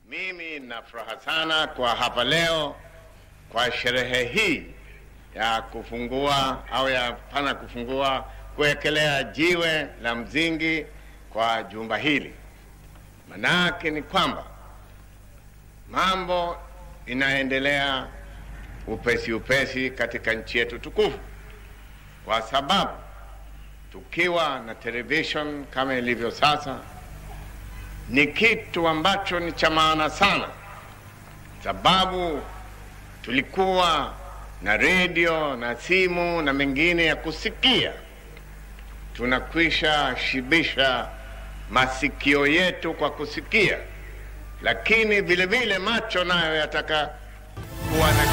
Mimi nina furaha sana kwa hapa leo kwa sherehe hii ya kufungua au ya pana kufungua kuwekelea jiwe la msingi kwa jumba hili. Manake ni kwamba mambo inaendelea upesi upesi katika nchi yetu tukufu, kwa sababu tukiwa na television kama ilivyo sasa ni kitu ambacho ni cha maana sana, sababu tulikuwa na redio na simu na mengine ya kusikia, tunakwisha shibisha masikio yetu kwa kusikia, lakini vile vile macho nayo yataka kuwa na